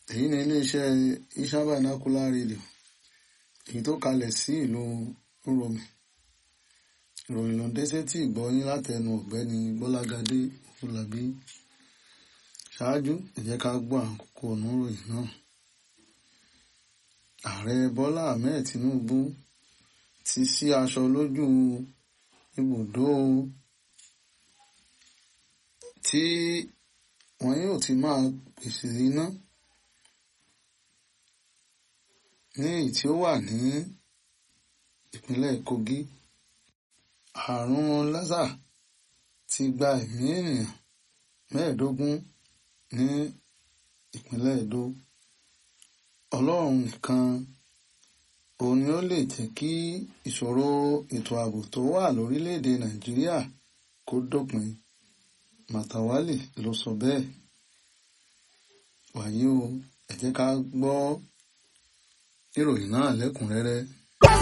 èyí ni iléeṣẹ́ Isan Vernacular Radio èyí tó kalẹ̀ sí ìlú Uromi ìròyìn ló ń dé sétí ìgbọ́yín látẹnu ọ̀gbẹ́ni Gbọ́lágadé Fúlàbí ṣáájú ẹ jẹ́ ká gbọ́ àkókò oníròyìn náà ààrẹ Bọ́lá Ahmed Tinubu ti sí aṣọ lójú ibùdó tí wọn yóò ti máa pèsè iná ní èyí tí ó wà ní ìpínlẹ̀ Kogi àrùn lásà ti gba ẹ̀mí ènìyàn mẹ́ẹ̀ẹ́dógún ní ìpínlẹ̀ Edo Ọlọ́run nìkan òun ni ó lè jẹ́ kí ìṣòro ètò ààbò tó wà lórílẹ̀‐èdè Nàìjíríà kó dópin Màtàwálì ló sọ bẹ́ẹ̀ wàyí o ẹ jẹ́ ká gbọ́ ìròyìn náà lẹ́kùnrẹ́rẹ́